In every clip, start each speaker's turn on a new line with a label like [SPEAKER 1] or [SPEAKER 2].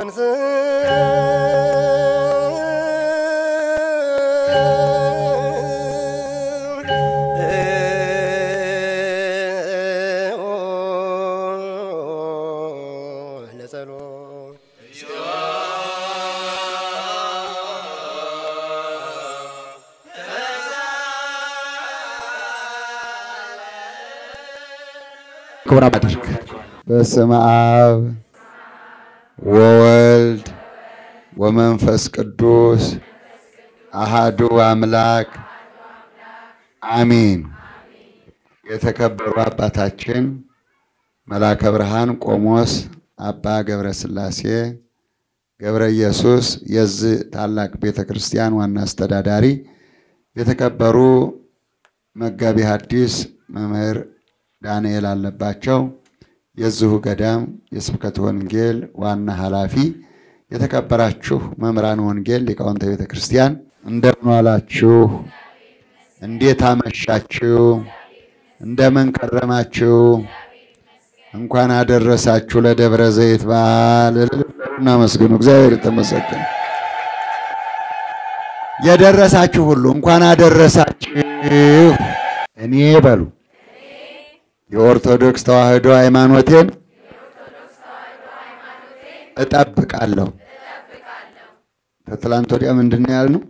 [SPEAKER 1] ክቡር አባቶች
[SPEAKER 2] በስመ አብ ወወልድ ወመንፈስ ቅዱስ አሃዱ አምላክ አሚን። የተከበሩ አባታችን መላከ ብርሃን ቆሞስ አባ ገብረ ሥላሴ ገብረ ኢየሱስ የዚህ ታላቅ ቤተ ክርስቲያን ዋና አስተዳዳሪ፣ የተከበሩ መጋቢ ሐዲስ መምህር ዳንኤል አለባቸው የዚሁ ገዳም የስብከት ወንጌል ዋና ኃላፊ፣ የተከበራችሁ መምህራን ወንጌል ሊቃውንተ ቤተ ክርስቲያን እንደምን ዋላችሁ? እንዴት አመሻችሁ? እንደምን ከረማችሁ? እንኳን አደረሳችሁ ለደብረ ዘይት በዓል። እናመስግኑ። እግዚአብሔር የተመሰገነ የደረሳችሁ ሁሉ እንኳን አደረሳችሁ። እኔ በሉ የኦርቶዶክስ ተዋሕዶ ሃይማኖቴን እጠብቃለሁ። ከትላንት ወዲያ ምንድን ነው ያልነው?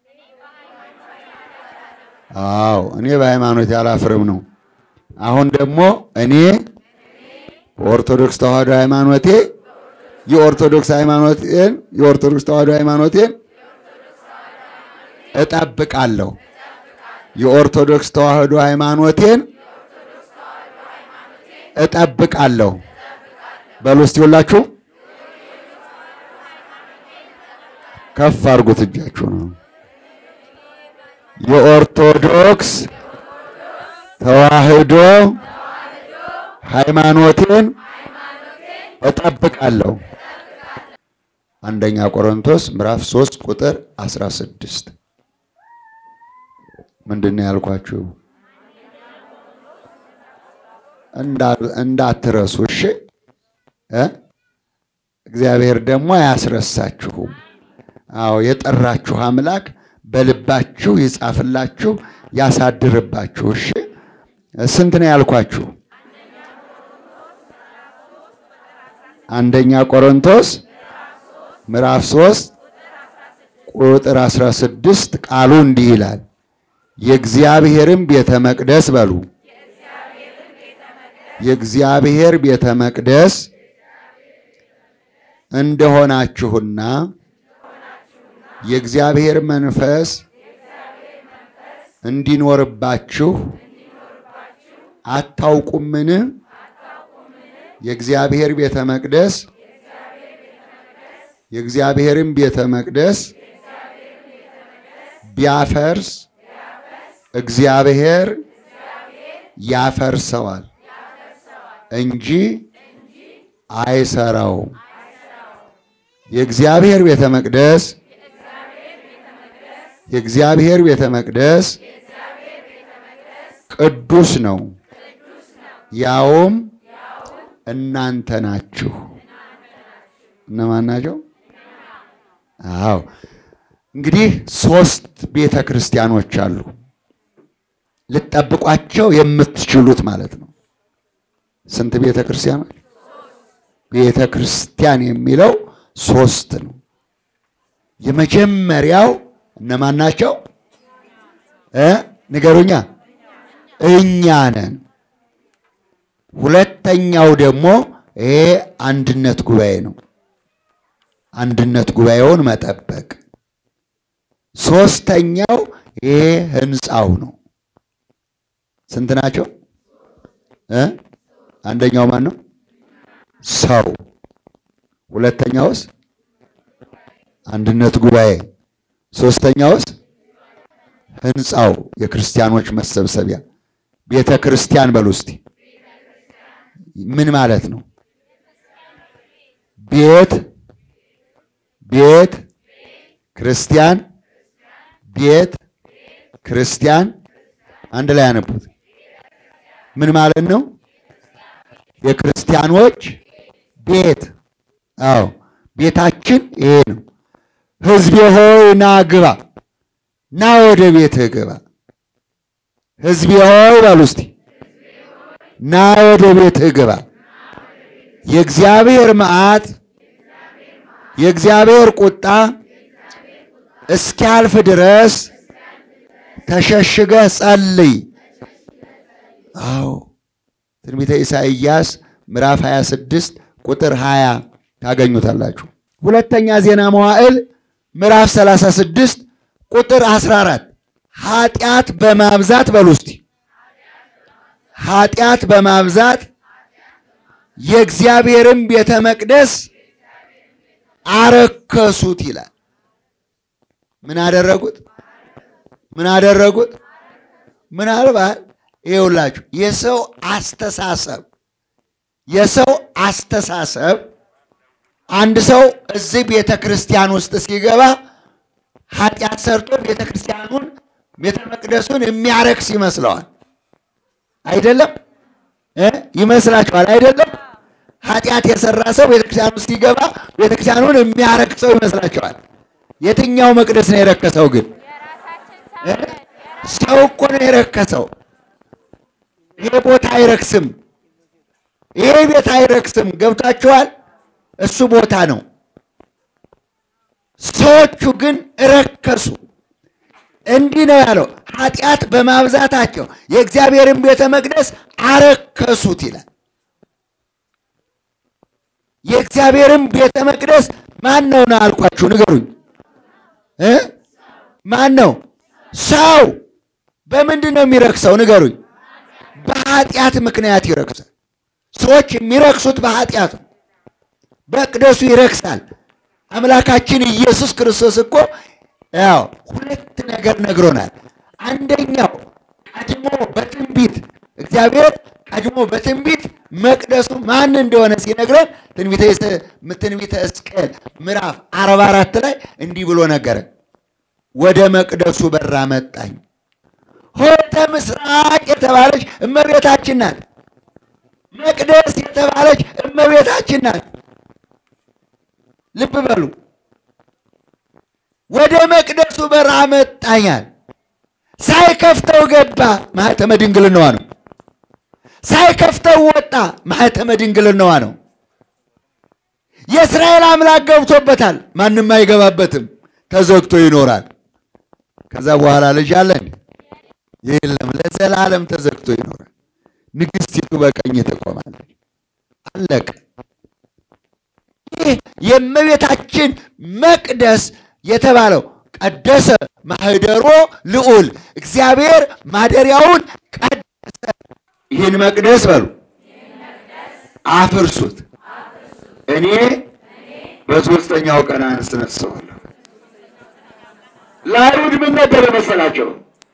[SPEAKER 2] አዎ እኔ በሃይማኖቴ አላፍርም ነው። አሁን ደግሞ እኔ በኦርቶዶክስ ተዋሕዶ ሃይማኖቴ የኦርቶዶክስ ሃይማኖቴን የኦርቶዶክስ ተዋሕዶ ሃይማኖቴን እጠብቃለሁ። የኦርቶዶክስ ተዋሕዶ ሃይማኖቴን እጠብቃለሁ። በሉ እስቲ ሁላችሁ ከፍ አድርጉት እጃችሁ ነው። የኦርቶዶክስ ተዋሕዶ ሃይማኖቴን እጠብቃለሁ። አንደኛ ቆሮንቶስ ምዕራፍ 3 ቁጥር 16 ምንድን ነው ያልኳችሁ? እንዳትረሱ እሺ። እግዚአብሔር ደግሞ አያስረሳችሁም። አዎ የጠራችሁ አምላክ በልባችሁ ይጻፍላችሁ፣ ያሳድርባችሁ። እሺ ስንት ነው ያልኳችሁ? አንደኛ ቆሮንቶስ ምዕራፍ 3 ቁጥር 16 ቃሉ እንዲህ ይላል የእግዚአብሔርም ቤተ መቅደስ በሉ የእግዚአብሔር ቤተ መቅደስ እንደሆናችሁና የእግዚአብሔር መንፈስ እንዲኖርባችሁ አታውቁምን? የእግዚአብሔር ቤተ መቅደስ የእግዚአብሔርን ቤተ መቅደስ ቢያፈርስ እግዚአብሔር ያፈርሰዋል እንጂ አይሰራውም። የእግዚአብሔር ቤተ መቅደስ የእግዚአብሔር ቤተ መቅደስ ቅዱስ ነው፣ ያውም እናንተ ናችሁ። እነማን ናቸው? አዎ እንግዲህ ሶስት ቤተ ክርስቲያኖች አሉ ልጠብቋቸው የምትችሉት ማለት ነው። ስንት ቤተ ክርስቲያኖች? ቤተ ክርስቲያን የሚለው ሶስት ነው። የመጀመሪያው እነማን ናቸው? እ ንገሩኛ። እኛ ነን። ሁለተኛው ደግሞ ይሄ አንድነት ጉባኤ ነው። አንድነት ጉባኤውን መጠበቅ። ሶስተኛው ይሄ ህንፃው ነው። ስንት ናቸው? እ አንደኛው ማን ነው? ሰው። ሁለተኛውስ አንድነት ጉባኤ። ሶስተኛውስ ህንፃው፣ የክርስቲያኖች መሰብሰቢያ ቤተ ክርስቲያን በሉ እስቲ። ምን ማለት ነው? ቤት ቤት ክርስቲያን ቤት ክርስቲያን አንድ ላይ ያነቡት። ምን ማለት ነው? የክርስቲያኖች ቤት። አዎ ቤታችን ይሄ ነው። ሕዝቤ ሆይ ና ግባ፣ ና ወደ ቤትህ ግባ። ሕዝቤ ሆይ በሉ እስቲ ና ወደ ቤትህ ግባ። የእግዚአብሔር መዓት የእግዚአብሔር ቁጣ እስኪያልፍ ድረስ ተሸሽገህ ጸልይ። አዎ ትንቢተ ኢሳይያስ ምዕራፍ 26 ቁጥር 20 ታገኙታላችሁ። ሁለተኛ ዜና መዋዕል ምዕራፍ 36 ቁጥር 14 ኃጢአት በማብዛት በሉ እስቲ ኃጢአት በማብዛት የእግዚአብሔርን ቤተ መቅደስ አረከሱት ይላል። ምን አደረጉት? ምን አደረጉት? ምናልባት ይኸውላችሁ የሰው አስተሳሰብ የሰው አስተሳሰብ አንድ ሰው እዚህ ቤተ ክርስቲያን ውስጥ ሲገባ ኃጢአት ሰርቶ ቤተ ክርስቲያኑን ቤተ መቅደሱን የሚያረክስ ይመስለዋል። አይደለም እ ይመስላችኋል? አይደለም ኃጢአት የሰራ ሰው ቤተክርስቲያን ውስጥ ሲገባ ቤተክርስቲያኑን የሚያረክሰው ይመስላችኋል? የትኛው መቅደስ ነው የረከሰው? ግን እ ሰው እኮ ነው የረከሰው። ይሄ ቦታ አይረክስም፣ ይሄ ቤት አይረክስም። ገብታችኋል? እሱ ቦታ ነው። ሰዎቹ ግን ረከሱ። እንዲህ ነው ያለው፣ ኃጢአት በማብዛታቸው የእግዚአብሔርን ቤተ መቅደስ አረከሱት ይላል። የእግዚአብሔርን ቤተ መቅደስ ማን ነው ነው አልኳችሁ? ንገሩኝ እ ማን ነው? ሰው በምንድን ነው የሚረክሰው? ንገሩኝ። በኃጢአት ምክንያት ይረክሳል። ሰዎች የሚረክሱት በኃጢአት ነው። መቅደሱ ይረክሳል። አምላካችን ኢየሱስ ክርስቶስ እኮ ያው ሁለት ነገር ነግሮናል። አንደኛው ቀድሞ በትንቢት እግዚአብሔር ቀድሞ በትንቢት መቅደሱ ማን እንደሆነ ሲነግረን ትንቢተ ሕዝቅኤል ምዕራፍ አርባ አራት ላይ እንዲህ ብሎ ነገረን። ወደ መቅደሱ በር አመጣኝ። ሆተ ምስራቅ የተባለች እመቤታችን ናት። መቅደስ የተባለች እመቤታችን ናት። ልብ በሉ። ወደ መቅደሱ በር አመጣኛል። ሳይከፍተው ገባ። ማኅተመ ድንግልናዋ ነው። ሳይከፍተው ወጣ። ማኅተመ ድንግልናዋ ነው። የእስራኤል አምላክ ገብቶበታል። ማንም አይገባበትም። ተዘግቶ ይኖራል። ከዛ በኋላ ልጅ አለ እንዴ? የለም። ለዘላለም ተዘግቶ ይኖራል። ንግሥቲቱ በቀኝ ትቆማለች። አለቀ። ይህ የእመቤታችን መቅደስ የተባለው ቀደሰ ማህደሮ ልዑል እግዚአብሔር ማደሪያውን ቀደሰ። ይህን መቅደስ በሉ አፍርሱት፣ እኔ በሦስተኛው ቀን አስነሳዋለሁ። ለአይሁድ ምን ነበር የመሰላቸው?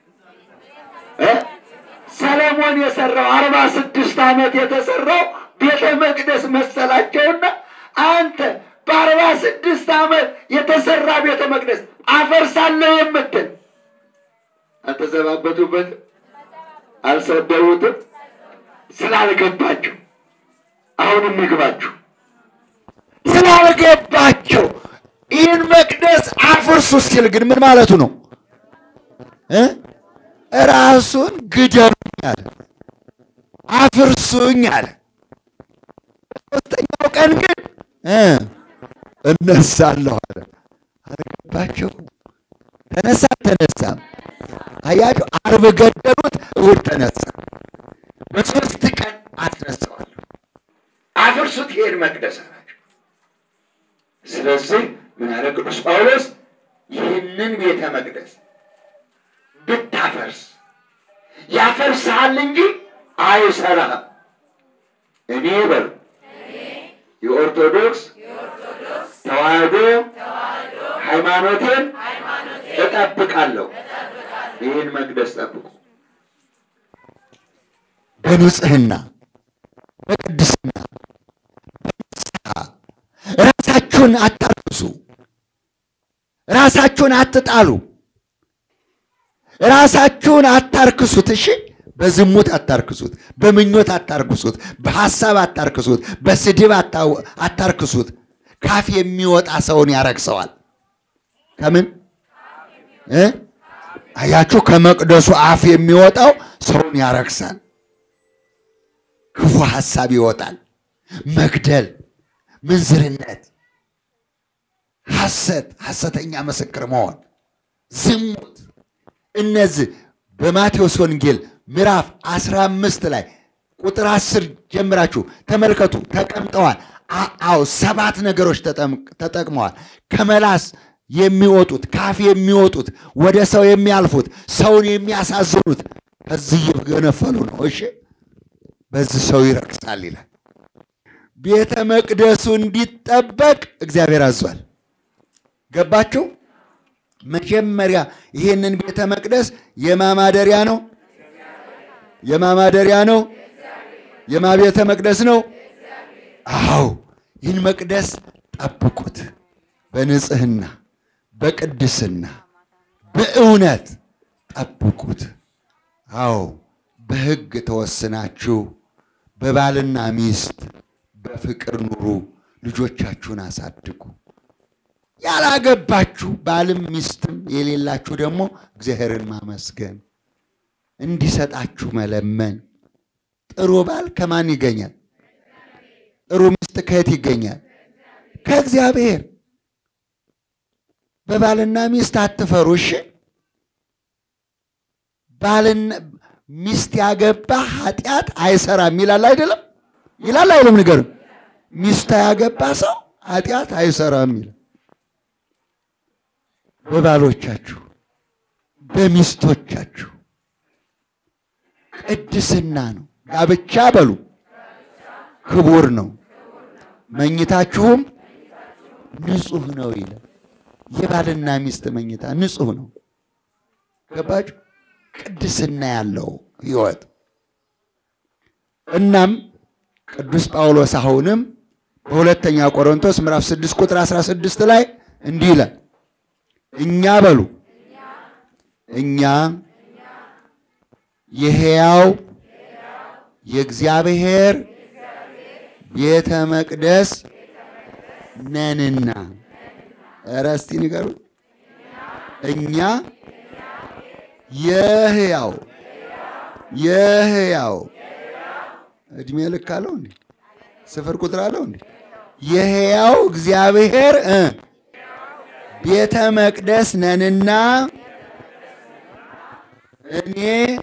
[SPEAKER 2] ሰለሞን የሰራው አርባ ስድስት ዓመት የተሰራው ቤተ መቅደስ መሰላቸውና አንተ በአርባ ስድስት ዓመት የተሰራ ቤተ መቅደስ አፈርሳለሁ የምትል አልተዘባበቱበትም፣ አልሰደቡትም። ስላልገባቸው አሁንም ይግባችሁ። ስላልገባቸው ይህን መቅደስ አፍርሱ ሲል ግን ምን ማለቱ ነው? እ ራሱን ግደሉኝ አለ፣ አፍርሱኝ አለ። ሶስተኛው ቀን ግን እ እነሳለሁ አለ። አልገባቸው። ተነሳ ተነሳም። አያችሁ፣ አርብ ገደሉት፣ እሑድ ተነሳ። በሶስት ቀን አስነሳዋለሁ። አፍርሱት ይሄን መቅደስ አላቸው። ስለዚህ ምን አለ ቅዱስ ጳውሎስ ይህንን ቤተ መቅደስ ብታፈርስ ያፈርስሃል እንጂ አይሰራህም። እኔ በሉ የኦርቶዶክስ ተዋህዶ ሃይማኖቴን እጠብቃለሁ። ይህን መቅደስ ጠብቁ። በንጽህና በቅድስና በንስሐ ራሳችሁን አታርክሱ። ራሳችሁን አትጣሉ። ራሳችሁን አታርክሱት። እሺ፣ በዝሙት አታርክሱት፣ በምኞት አታርክሱት፣ በሐሳብ አታርክሱት፣ በስድብ አታርክሱት፣ ካፍ የሚወጣ ሰውን ያረክሰዋል። ከምን እ አያችሁ? ከመቅደሱ አፍ የሚወጣው ሰውን ያረክሳል። ክፉ ሐሳብ ይወጣል። መግደል፣ ምንዝርነት፣ ሐሰት፣ ሐሰተኛ ምስክር መሆን፣ ዝሙት እነዚህ በማቴዎስ ወንጌል ምዕራፍ 15 ላይ ቁጥር 10 ጀምራችሁ ተመልከቱ። ተቀምጠዋል። አዎ ሰባት ነገሮች ተጠቅመዋል። ከመላስ የሚወጡት ካፍ የሚወጡት ወደ ሰው የሚያልፉት ሰውን የሚያሳዝኑት ከዚህ እየገነፈሉ ነው። እሺ በዚህ ሰው ይረክሳል ይላል። ቤተ መቅደሱ እንዲጠበቅ እግዚአብሔር አዟል። ገባችሁ? መጀመሪያ ይሄንን ቤተ መቅደስ የማማደሪያ ነው። የማማደሪያ ነው። የማ ቤተ መቅደስ ነው። አዎ ይህን መቅደስ ጠብቁት፣ በንጽህና በቅድስና በእውነት ጠብቁት። አዎ በሕግ ተወስናችሁ በባልና ሚስት በፍቅር ኑሩ፣ ልጆቻችሁን አሳድጉ። ያላገባችሁ ባልም ሚስትም የሌላችሁ ደግሞ እግዚአብሔርን ማመስገን እንዲሰጣችሁ መለመን። ጥሩ ባል ከማን ይገኛል? ጥሩ ሚስት ከየት ይገኛል? ከእግዚአብሔር። በባልና ሚስት አትፈሩ። እሺ ባልና ሚስት ያገባ ኃጢአት አይሰራም ይላል አይደለም? ይላል አይልም? ንገርም። ሚስት ያገባ ሰው ኃጢአት አይሰራም ይላል። በባሎቻችሁ በሚስቶቻችሁ ቅድስና ነው። ጋብቻ በሉ ክቡር ነው። መኝታችሁም ንጹሕ ነው ይላል። የባልና ሚስት መኝታ ንጹሕ ነው። ገባችሁ? ቅድስና ያለው ሕይወት። እናም ቅዱስ ጳውሎስ አሁንም በሁለተኛ ቆሮንቶስ ምዕራፍ 6 ቁጥር 16 ላይ እንዲህ ይላል እኛ በሉ እኛ የሕያው የእግዚአብሔር ቤተ መቅደስ ነንና። ኧረ እስቲ ንገሩ። እኛ የሕያው የሕያው እድሜ ልክ አለው እንዴ? ስፍር ቁጥር አለው እንዴ? የሕያው እግዚአብሔር እ ቤተ መቅደስ ነንና እኔ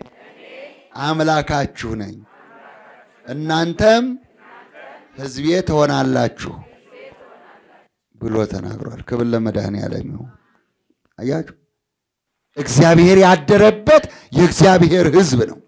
[SPEAKER 2] አምላካችሁ ነኝ፣ እናንተም ሕዝቤ ትሆናላችሁ ብሎ ተናግሯል። ክብር ለመድኃኔዓለም ይሁን። አያችሁ፣ እግዚአብሔር ያደረበት የእግዚአብሔር ሕዝብ ነው።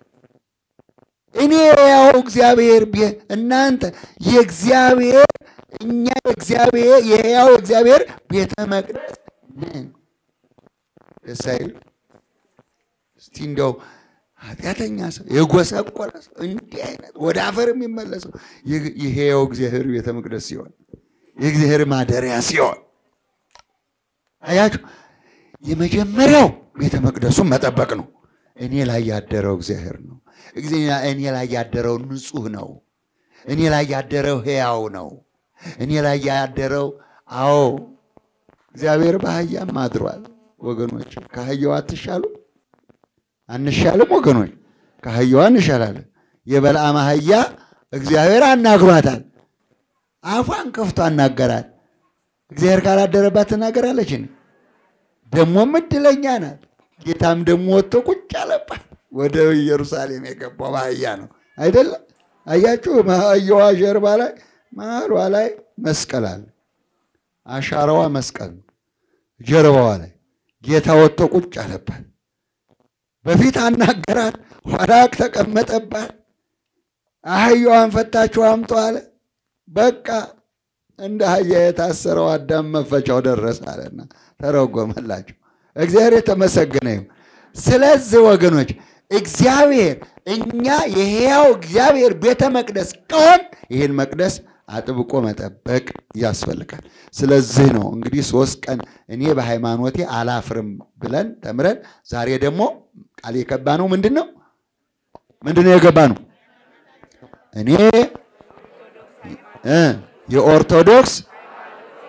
[SPEAKER 2] እኔ ያው እግዚአብሔር እናንተ የእግዚአብሔር እኛ የእግዚአብሔር የሕያው እግዚአብሔር ቤተ መቅደስ ነን። ደስ አይልም? እስቲ እንደው ኃጢአተኛ ሰው የጎሰቆለ ሰው እንዲህ አይነት ወደ አፈር የሚመለሰው የሕያው እግዚአብሔር ቤተ መቅደስ ሲሆን የእግዚአብሔር ማደሪያ ሲሆን አያችሁ፣ የመጀመሪያው ቤተ መቅደሱን መጠበቅ ነው። እኔ ላይ ያደረው እግዚአብሔር ነው። እኔ ላይ ያደረው ንጹሕ ነው። እኔ ላይ ያደረው ሕያው ነው። እኔ ላይ ያደረው አዎ፣ እግዚአብሔር በአህያም አድሯል። ወገኖች ከአህያው አትሻሉ አንሻልም? ወገኖች ከአህያዋ እንሻላለን። የበለዓም አህያ እግዚአብሔር አናግሯታል። አፏን ከፍቶ አናገራት። እግዚአብሔር ካላደረባት ትናገራለች። ደግሞም እድለኛ ናት። ጌታም ደግሞ ወጥቶ ቁጭ አለባት። ወደ ኢየሩሳሌም የገባው በአህያ ነው አይደለም? አያችሁ፣ አህያዋ ጀርባ ላይ መሀሏ ላይ መስቀል አለ። አሻራዋ መስቀል ነው። ጀርባዋ ላይ ጌታ ወጥቶ ቁጭ አለባት። በፊት አናገራት፣ ኋላ ተቀመጠባት። አህያዋን ፈታችሁ አምጡ አለ። በቃ እንደ አህያ የታሰረው አዳም መፈቻው ደረሰ አለና ተረጎመላቸው። እግዚአብሔር የተመሰገነ ይሁን። ስለዚህ ወገኖች እግዚአብሔር እኛ የሕያው እግዚአብሔር ቤተ መቅደስ ከሆን ይህን መቅደስ አጥብቆ መጠበቅ ያስፈልጋል። ስለዚህ ነው እንግዲህ ሶስት ቀን እኔ በሃይማኖቴ አላፍርም ብለን ተምረን ዛሬ ደግሞ ቃል የገባ ነው። ምንድን ነው ምንድን ነው የገባ ነው? እኔ እ የኦርቶዶክስ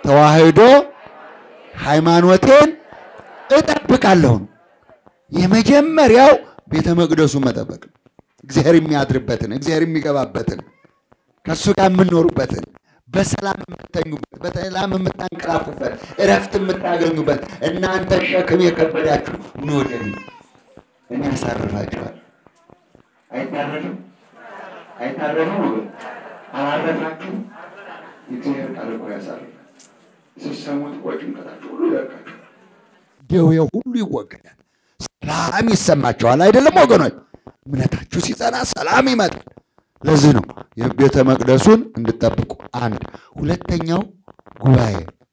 [SPEAKER 2] ተዋህዶ ሃይማኖቴን እጠብቃለሁ ነው። የመጀመሪያው ቤተ መቅደሱን መጠበቅ ነው። እግዚአብሔር የሚያድርበትን እግዚአብሔር የሚገባበትን ከእሱ ጋር የምንኖሩበትን በሰላም የምተኙበት በሰላም የምታንቀላፉበት እረፍት የምታገኙበት እናንተ ሸክም የከበዳችሁ ኑ ወደ እኔ እኔ ያሳርፋችኋል። አይታረፍም አይታረፍም ወገን አላረፋችሁም። የእግዚአብሔር ቃል እኮ ያሳርፋል። ስትሰሙት እኮ ጭንቀታችሁ ሁሉ ይለቃችሁ፣ ደዌው ሁሉ ይወገዳል። ሰላም ይሰማችኋል። አይደለም ወገኖች? እምነታችሁ ሲጸና ሰላም ይመጣል። ለዚህ ነው የቤተ መቅደሱን እንድጠብቁ። አንድ ሁለተኛው ጉባኤ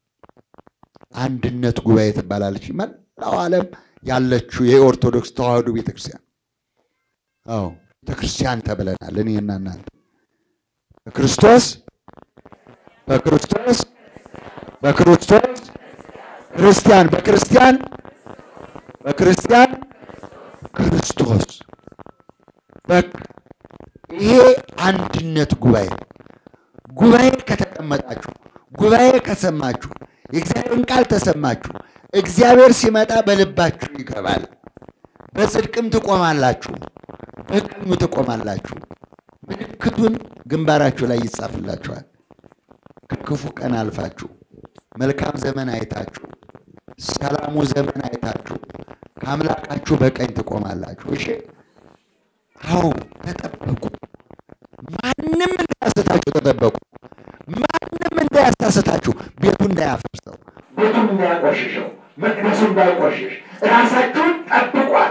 [SPEAKER 2] አንድነት ጉባኤ ትባላለች። መላው ዓለም ያለችው የኦርቶዶክስ ተዋህዶ ቤተክርስቲያን አዎ ቤተክርስቲያን ተብለናል። እኔና እናንተ በክርስቶስ በክርስቶስ በክርስቶስ ክርስቲያን በክርስቲያን በክርስቲያን ክርስቶስ በቃ ይሄ አንድነት ጉባኤ ጉባኤ ከተቀመጣችሁ ጉባኤ ከሰማችሁ የእግዚአብሔርን ቃል ተሰማችሁ እግዚአብሔር ሲመጣ በልባችሁ ይገባል። በጽድቅም ትቆማላችሁ፣ በቀኙ ትቆማላችሁ። ምልክቱን ግንባራችሁ ላይ ይጻፍላችኋል። ከክፉ ቀን አልፋችሁ መልካም ዘመን አይታችሁ ሰላሙ ዘመን አይታችሁ ከአምላካችሁ በቀኝ ትቆማላችሁ። እሺ አዎ ተጠበቁ። ማንም እንዳያስታችሁ ተጠበቁ። ማንም እንዳያስታስታችሁ፣ ቤቱ እንዳያፈርሰው፣ ቤቱን እንዳያቆሽሸው፣ መቅደሱ እንዳይቆሽሽ ራሳችሁን ጠብቋል።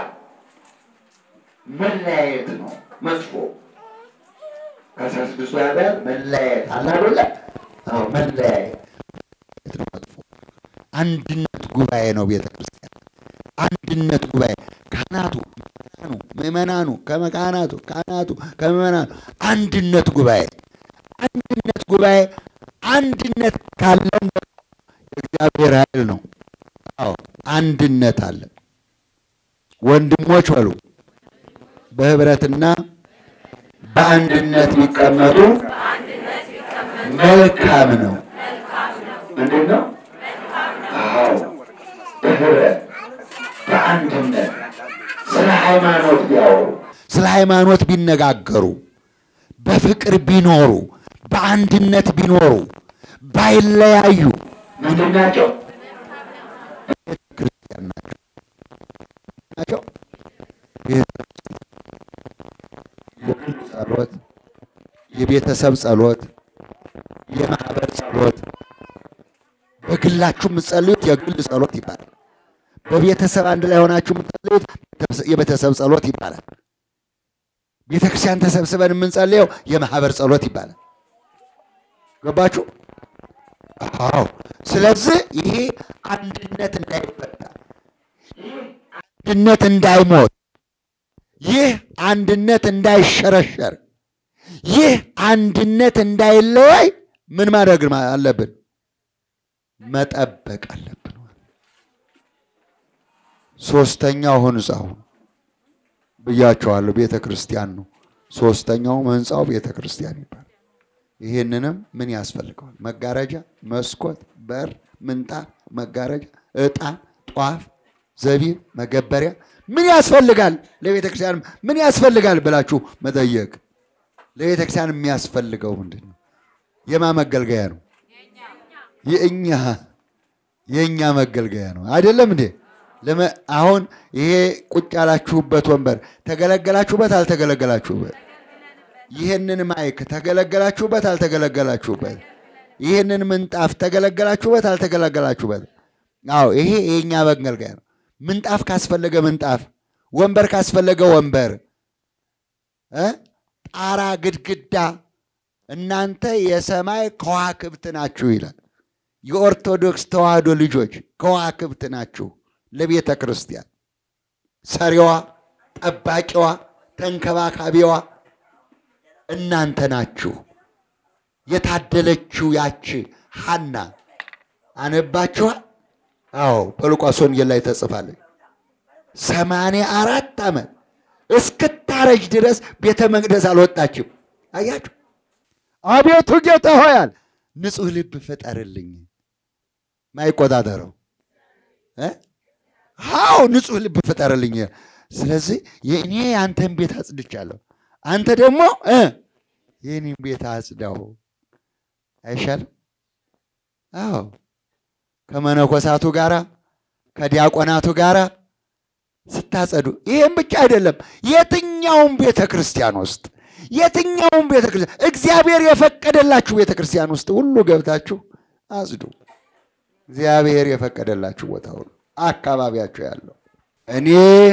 [SPEAKER 2] መለያየት ነው መጥፎ። ከአስራ ስድስቱ ያዳር መለያየት አለ አይደለ? አዎ መለያየት ነው መጥፎ። አንድነት ጉባኤ ነው ቤተ ክርስቲያን። አንድነት ጉባኤ ካህናቱ ምእመናኑ ምእመናኑ ከመካህናቱ ካህናቱ ከምእመናኑ አንድነት ጉባኤ አንድነት ጉባኤ አንድነት ካለን እግዚአብሔር ኃይል ነው። አዎ አንድነት አለ። ወንድሞች በሉ በህብረትና በአንድነት ቢቀመጡ መልካም ነው። ምንድን ነው? አዎ በህብረት በአንድነት ስለ ሃይማኖት ቢያወሩ ስለ ሃይማኖት ቢነጋገሩ በፍቅር ቢኖሩ በአንድነት ቢኖሩ ባይለያዩ ምንድን ናቸው? ቤተ ክርስቲያን ናቸው ናቸው። የግል ጸሎት፣ የቤተሰብ ጸሎት፣ የማህበር ጸሎት በግላችሁ የምትጸልዩት የግል ጸሎት ይባላል። በቤተሰብ አንድ ላይ ሆናችሁ የምትጸልዩት የቤተሰብ ጸሎት ይባላል። ቤተ ክርስቲያን ተሰብስበን የምንጸልየው የማህበር ጸሎት ይባላል። ገባችሁ? አዎ። ስለዚህ ይሄ አንድነት እንዳይፈታ፣ አንድነት እንዳይሞት፣ ይህ አንድነት እንዳይሸረሸር፣ ይህ አንድነት እንዳይለያይ ምን ማድረግ አለብን? መጠበቅ አለብን። ሶስተኛው ህንፃው ብያቸዋለሁ፣ ቤተ ክርስቲያን ነው። ሶስተኛው ህንፃው ቤተ ክርስቲያን ይባላል። ይህንንም ምን ያስፈልገዋል? መጋረጃ፣ መስኮት፣ በር፣ ምንጣፍ፣ መጋረጃ፣ ዕጣን፣ ጧፍ፣ ዘቢብ፣ መገበሪያ ምን ያስፈልጋል? ለቤተ ክርስቲያን ምን ያስፈልጋል ብላችሁ መጠየቅ። ለቤተ ክርስቲያን የሚያስፈልገው ምንድን ነው? የማ መገልገያ ነው? የእኛ የእኛ መገልገያ ነው አይደለም እንዴ? አሁን ይሄ ቁጭ ያላችሁበት ወንበር ተገለገላችሁበት አልተገለገላችሁበት? ይህንን ማይክ ተገለገላችሁበት አልተገለገላችሁበት? ይህንን ምንጣፍ ተገለገላችሁበት አልተገለገላችሁበት? አዎ ይሄ የእኛ መገልገያ ነው። ምንጣፍ ካስፈለገ ምንጣፍ፣ ወንበር ካስፈለገ ወንበር፣ ጣራ፣ ግድግዳ እናንተ የሰማይ ከዋክብት ናችሁ ይላል። የኦርቶዶክስ ተዋህዶ ልጆች ከዋክብት ናችሁ ለቤተ ክርስቲያን ሰሪዋ፣ ጠባቂዋ፣ ተንከባካቢዋ እናንተ ናችሁ። የታደለችው ያቺ ሐና አነባችኋል? አዎ በሉቃስ ወንጌል ላይ ተጽፋለች። ሰማንያ አራት ዓመት እስክታረጅ ድረስ ቤተ መቅደስ አልወጣችም። አያችሁ? አቤቱ ጌታ ሆያል ንጹሕ ልብ ፍጠርልኝ፣ ማይቆጣጠረው እ? አዎ ንጹሕ ልብ ፍጠርልኝ። ስለዚህ የእኔ የአንተን ቤት አጽድቻለሁ፣ አንተ ደግሞ እ የእኔን ቤት አጽዳው። አይሻልም? አዎ ከመነኮሳቱ ጋራ ከዲያቆናቱ ጋራ ስታጸዱ፣ ይህም ብቻ አይደለም። የትኛውም ቤተ ክርስቲያን ውስጥ የትኛውም ቤተ ክርስቲያን እግዚአብሔር የፈቀደላችሁ ቤተ ክርስቲያን ውስጥ ሁሉ ገብታችሁ አጽዱ። እግዚአብሔር የፈቀደላችሁ ቦታ ሁሉ አካባቢያችሁ ያለው እኔ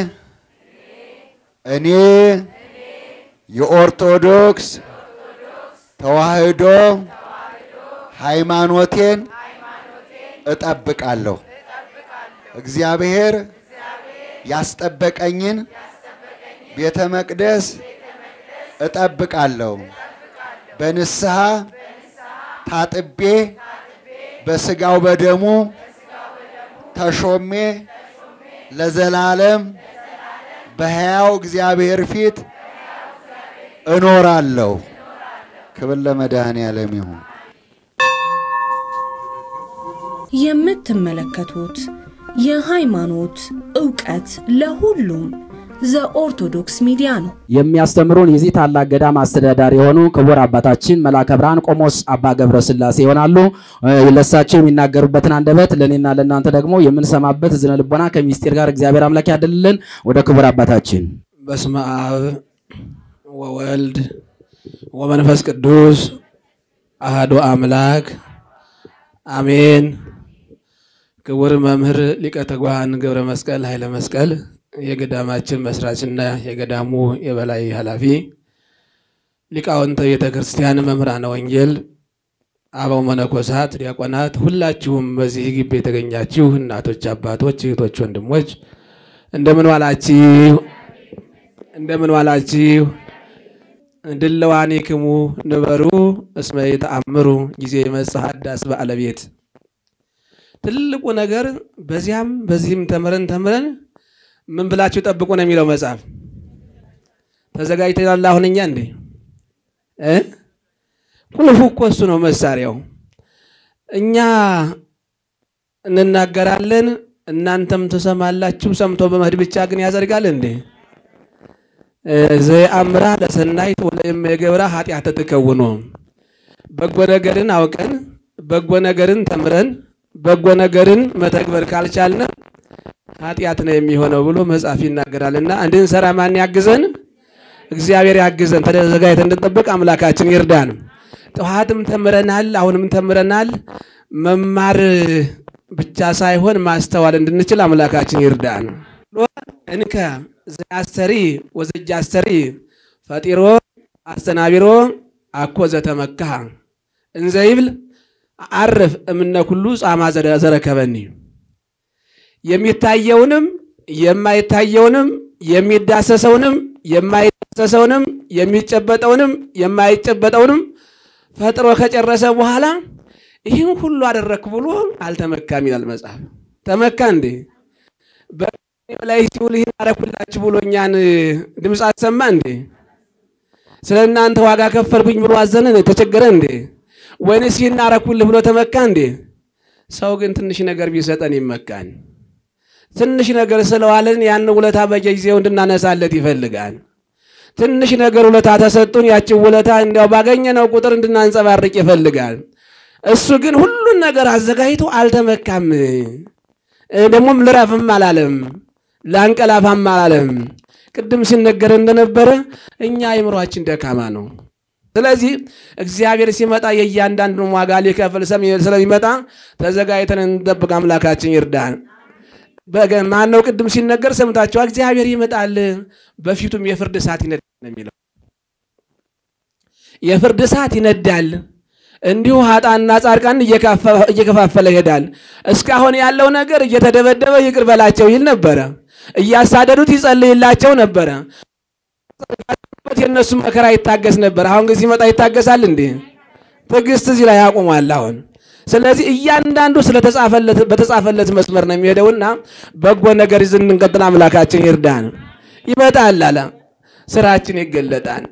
[SPEAKER 2] እኔ የኦርቶዶክስ ተዋሕዶ ሃይማኖቴን እጠብቃለሁ። እግዚአብሔር ያስጠበቀኝን ቤተ መቅደስ እጠብቃለሁ። በንስሐ ታጥቤ በስጋው በደሙ ተሾሜ ለዘላለም በሕያው እግዚአብሔር ፊት እኖራለሁ። ክብር ለመድኃኔዓለም ይሁን።
[SPEAKER 1] የምትመለከቱት የሃይማኖት ዕውቀት ለሁሉም ዘኦርቶዶክስ ሚዲያ ነው።
[SPEAKER 3] የሚያስተምሩን የዚህ ታላቅ ገዳም አስተዳዳሪ የሆኑ ክቡር አባታችን መልአከ ብርሃን ቆሞስ አባ ገብረ ሥላሴ ይሆናሉ። ለሳቸው የሚናገሩበትን አንደበት ለእኔና ለእናንተ ደግሞ የምንሰማበት ዝነ ልቦና ከምስጢር ጋር እግዚአብሔር አምላክ ያደልልን። ወደ ክቡር አባታችን
[SPEAKER 4] በስመ አብ ወወልድ ወመንፈስ ቅዱስ አህዶ አምላክ አሜን። ክቡር መምህር ሊቀ ትጉሃን ገብረ መስቀል ኃይለ መስቀል የገዳማችን መስራችና የገዳሙ የበላይ ኃላፊ፣ ሊቃውንተ ቤተ ክርስቲያን፣ መምህራነ ወንጌል፣ አበው መነኮሳት፣ ዲያቆናት፣ ሁላችሁም በዚህ ግቢ የተገኛችሁ እናቶች፣ አባቶች፣ እህቶች፣ ወንድሞች እንደምን ዋላችሁ? እንደምን ዋላችሁ? ድለዋኒክሙ ንበሩ እስመ ይተአምሩ ጊዜ ይመጽእ ሐዳስ በአለቤት ትልቁ ነገር በዚያም በዚህም ተምረን ተምረን ምን ብላችሁ ጠብቁ ነው የሚለው መጽሐፍ። ተዘጋጅተናል። አሁን እኛ እንዴ እ ቁልፉ እኮ እሱ ነው መሳሪያው። እኛ እንናገራለን፣ እናንተም ትሰማላችሁ። ሰምቶ በመሄድ ብቻ ግን ያዘርጋል እንዴ? ዘየአምራ ለሰናይት ወለእመገብራ ኃጢአተ ትከውኖ በጎ ነገርን አውቀን በጎ ነገርን ተምረን በጎ ነገርን መተግበር ካልቻልን ኃጢአት ነው የሚሆነው ብሎ መጽሐፍ ይናገራልና እንድንሰራ ማን ያግዘን? እግዚአብሔር ያግዘን። ተዘጋጅተን እንድንጠብቅ አምላካችን ይርዳን። ጠዋትም ተምረናል፣ አሁንም ተምረናል። መማር ብቻ ሳይሆን ማስተዋል እንድንችል አምላካችን ይርዳን። እንከ ዘአስተሪ ወዘጃስተሪ ፈጢሮ አስተናቢሮ አኮ ዘተመካህ እንዘይብል አርፍ እምነ ኩሉ ጻማ ዘረከበኒ የሚታየውንም የማይታየውንም የሚዳሰሰውንም የማይዳሰሰውንም የሚጨበጠውንም የማይጨበጠውንም ፈጥሮ ከጨረሰ በኋላ ይህን ሁሉ አደረክ ብሎ አልተመካም ይላል መጽሐፍ። ተመካ እንዴ? በላይ ሲውል ይህን አደረኩላችሁ ብሎ እኛን ድምፅ አሰማ እንዴ? ስለ እናንተ ዋጋ ከፈልኩኝ ብሎ አዘነ ተቸገረ እንዴ? ወይንስ ይህን አደረኩልህ ብሎ ተመካ እንዴ? ሰው ግን ትንሽ ነገር ቢሰጠን ይመካን። ትንሽ ነገር ስለዋለን ያን ውለታ በየጊዜው እንድናነሳለት ይፈልጋል። ትንሽ ነገር ውለታ ተሰጡን፣ ያችን ውለታ እንዲያው ባገኘነው ቁጥር እንድናንጸባርቅ ይፈልጋል። እሱ ግን ሁሉን ነገር አዘጋጅቶ አልተመካም። ደግሞም ልረፍም አላለም፣ ላንቀላፋም አላለም። ቅድም ሲነገር እንደነበረ እኛ አእምሯችን ደካማ ነው። ስለዚህ እግዚአብሔር ሲመጣ የእያንዳንዱን ዋጋ ሊከፍል ስለሚመጣ ተዘጋጅተን እንጠብቅ። አምላካችን ይርዳን። ማን ነው? ቅድም ሲነገር ሰምታችኋል። እግዚአብሔር ይመጣል፣ በፊቱም የፍርድ እሳት ይነዳል ነው የሚለው። የፍርድ እሳት ይነዳል። እንዲሁ ኃጥአንና ጻድቃን እየከፋፈለ ይሄዳል። እስካሁን ያለው ነገር እየተደበደበ ይቅር በላቸው ይል ነበረ። እያሳደዱት ይጸልይላቸው ነበረ። የእነሱ መከራ ይታገስ ነበር። አሁን ግን ሲመጣ ይታገሳል እንዴ? ትዕግስት እዚህ ላይ ያቆማል አሁን ስለዚህ እያንዳንዱ ስለተጻፈለት በተጻፈለት መስመር ነው የሚሄደውና በጎ ነገር ይዘን እንቀጥል። አምላካችን ይርዳን። ይመጣል አለ ስራችን ይገለጣል፣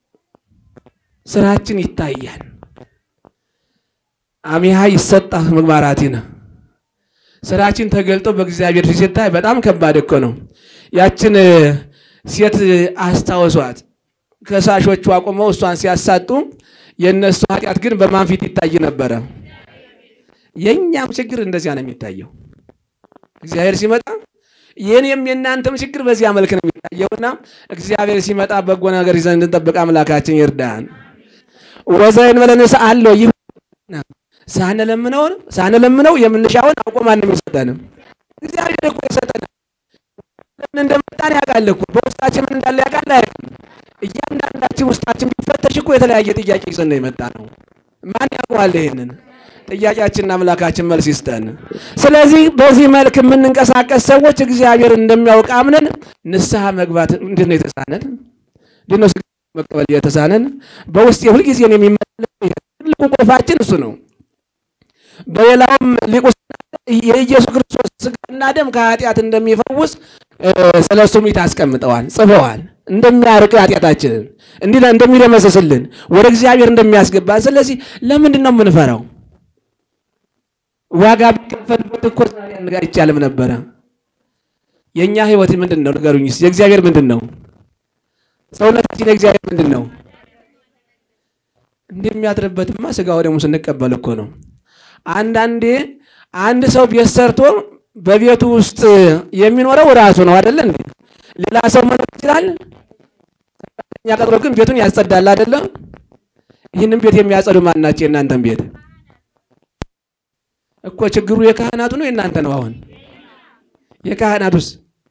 [SPEAKER 4] ስራችን ይታያል። አሚሃ ይሰጣ ምግባራቲነ ስራችን ተገልጦ በእግዚአብሔር ፊት ሲታይ በጣም ከባድ እኮ ነው። ያችን ሴት አስታወሷት። ከሳሾቹ አቁመው እሷን ሲያሳጡ የእነሱ ኃጢአት ግን በማን ፊት ይታይ ነበረ? የእኛም ችግር እንደዚያ ነው የሚታየው። እግዚአብሔር ሲመጣ የኔም የእናንተም ችግር በዚያ መልክ ነው የሚታየውና እግዚአብሔር ሲመጣ በጎ ነገር ይዘን እንድንጠብቅ አምላካችን ይርዳን። ወዘይን በለንስ አለው ይህ ሳንለምነው ሳንለምነው የምንሻውን አውቆ ማንም ይሰጠንም። እግዚአብሔር እኮ የሰጠን ለምን እንደመጣን ያውቃል እኮ በውስጣችን ምን እንዳለ ያውቃል አያውቅም? እያንዳንዳችን ውስጣችን ቢፈተሽ እኮ የተለያየ ጥያቄ ይዘን ነው የመጣ ነው። ማን ያውቀዋል ይሄንን? ጥያቄያችንን አምላካችን መልስ ይስጠን። ስለዚህ በዚህ መልክ የምንንቀሳቀስ ሰዎች እግዚአብሔር እንደሚያውቅ አምነን ንስሐ መግባት እንዴት ነው የተሳነን? እንዴት ነው መቀበል የተሳነን? በውስጥ የሁልጊዜ የሚመላለስ ትልቁ ቁልፋችን እሱ ነው። በሌላውም ሊቁ የኢየሱስ ክርስቶስ ስጋና ደም ከኃጢአት እንደሚፈውስ ስለ እሱ ሚት አስቀምጠዋል፣ ጽፈዋል። እንደሚያርቅ ኃጢአታችንን እንዲህ እንደሚደመስስልን ወደ እግዚአብሔር እንደሚያስገባን። ስለዚህ ለምንድን ነው የምንፈራው? ዋጋ ቢከፈልበት እኮ ዛሬ አይቻልም ነበረ። የእኛ ህይወት ምንድን ነው ንገሩኝ እስኪ። የእግዚአብሔር ምንድን ነው? ሰውነታችን የእግዚአብሔር ምንድን ነው? እንደሚያድርበትማ ስጋው ደግሞ ስንቀበል እኮ ነው። አንዳንዴ አንድ ሰው ቤት ሰርቶ በቤቱ ውስጥ የሚኖረው ራሱ ነው አይደለ እንዴ? ሌላ ሰው መኖር ይችላል። ሰራተኛ ቀጥሮ ግን ቤቱን ያጸዳል አይደለም? ይህንን ቤት የሚያጸዱ ማን ናቸው? የእናንተን ቤት እኮ ችግሩ የካህናቱ ነው የእናንተ ነው? አሁን የካህናቱስ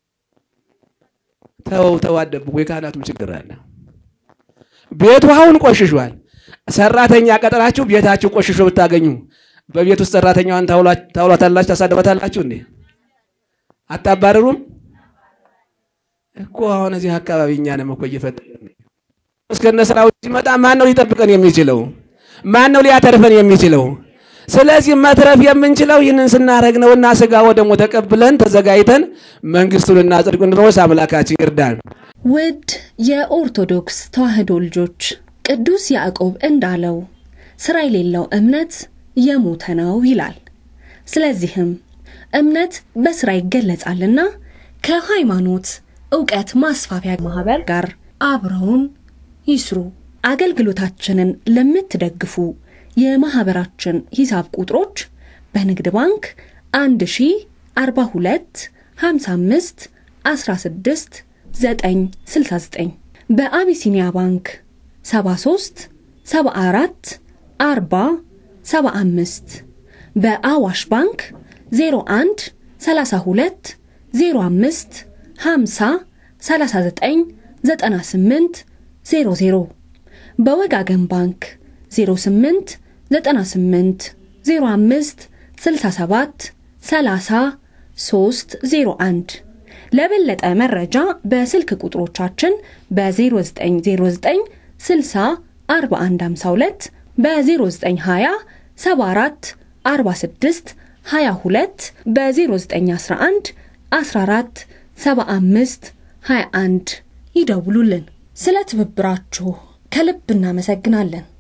[SPEAKER 4] ተው ተው አደብቁ። የካህናቱም ችግር አለ። ቤቱ አሁን ቆሽሿል። ሰራተኛ ቀጥራችሁ ቤታችሁ ቆሽሾ ብታገኙ በቤት ውስጥ ሰራተኛዋን ታውሏታላችሁ፣ ታሳድባታላችሁ እንዴ? አታባረሩም እኮ። አሁን እዚህ አካባቢ እኛንም እኮ እየፈጠርን እስከነ ስራው ሲመጣ ማን ነው ሊጠብቀን የሚችለው? ማን ነው ሊያተርፈን የሚችለው? ስለዚህ መትረፍ የምንችለው ይህንን ስናደርግ ነውና ስጋ ወደሙ ተቀብለን ተዘጋጅተን መንግስቱንና ጽድቁን እንድንወርስ አምላካችን ይርዳን።
[SPEAKER 1] ውድ የኦርቶዶክስ ተዋሕዶ ልጆች ቅዱስ ያዕቆብ እንዳለው ስራ የሌለው እምነት የሞተ ነው ይላል። ስለዚህም እምነት በስራ ይገለጻልና ከሃይማኖት እውቀት ማስፋፊያ ማህበር ጋር አብረውን ይስሩ። አገልግሎታችንን ለምትደግፉ የማህበራችን ሂሳብ ቁጥሮች በንግድ ባንክ 1042 55 16 969 በአቢሲኒያ ባንክ 73 74 40 75 በአዋሽ ባንክ 01 32 05 50 39 98 00 በወጋገን ባንክ 08 98 05 67 30 301 ለበለጠ መረጃ በስልክ ቁጥሮቻችን በ0909 60 4152 በ0920 74 46 22 በ0911 14 75 21 ይደውሉልን። ስለ ትብብራችሁ ከልብ እናመሰግናለን።